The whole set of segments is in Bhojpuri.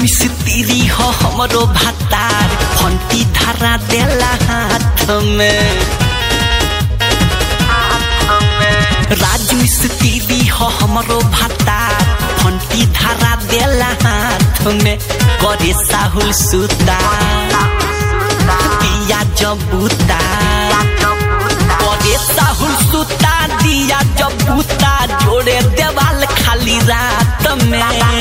स्त्री हो हमरो भातार फंटी धरा देला हाथ में राजू स्त्री हो हमरो भातार फंटी धरा देला हाथ में करे साहुल सुता दिया जबूता करे साहुल सुता दिया जबूता जोड़े देवाल खाली रात में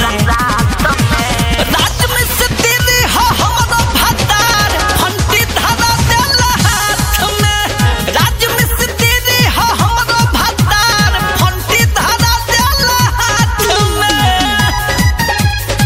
रात में से तेरे हो हमरो भातार फंटी धरा देला हाथ में रात में से तेरे हो हमरो भातार फंटी धरा देला हाथ में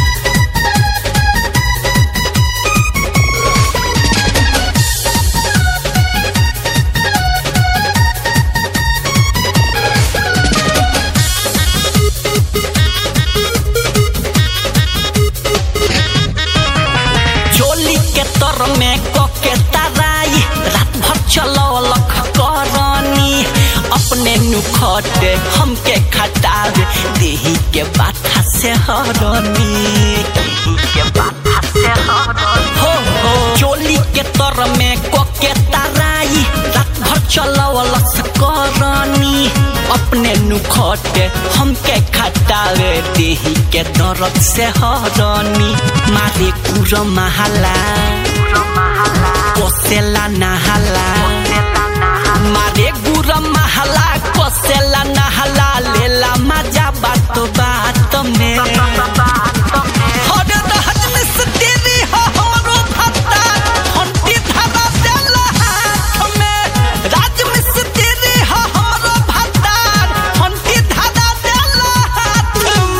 चोली के तर में कके तराई रात भर चलौलक करनी अपने नुखटे हमके खटावे देही के बाथा से हरनी हो हो चोली के तर में कके तराई रात भर चलौलक करनी अपने नुखटे हमके खटावे देही के दर्द से हरनी मारे कुर महाला कोसेला नहाला मारे गुर महाला कोसेला नहाला लेला मजा बात बात में हर दहज में से तेरी हो हमरो भत्ता हंटी धरा देला हाथ में राज में से तेरी हो हमरो भत्ता हंटी धरा देला हाथ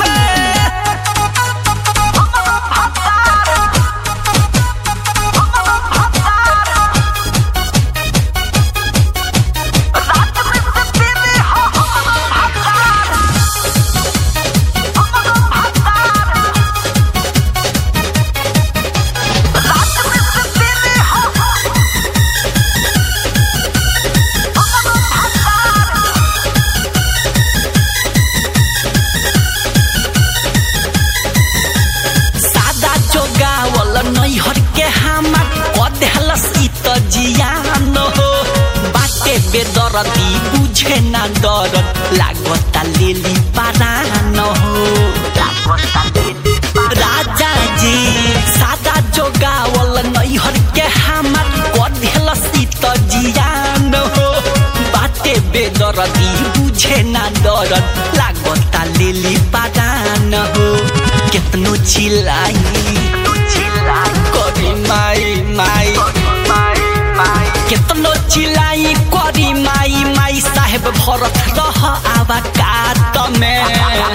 सादा जोगावल नैहर के हमार कदेहलस ई त जियान हो बाटे बेदरती बुझे ना डर लागता लेली पारान हो राजा जी सादा जोगावल नैहर के हमार कदेहलस ई त जियान हो बाटे बेदरती बुझे ना डर लागता लेली पारान हो केतनो चिल्लाई करी माई माई केतनो चिल्लाई करी माई माई साहेब भरत रह आवा कात में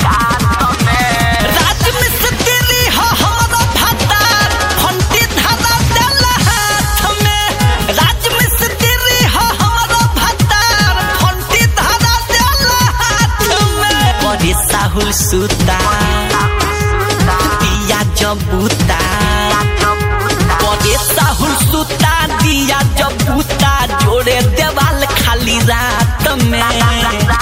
रात में से तेरी हो हमरो भातार फंटी धरा देला हाथ में राज में से तेरी हो हमरो भातार फंटी धरा देला हाथ में करे साहुल सुता दिया जबूता करे साहुल सुता दिया जबूता जोड़े देवाल खाली रात में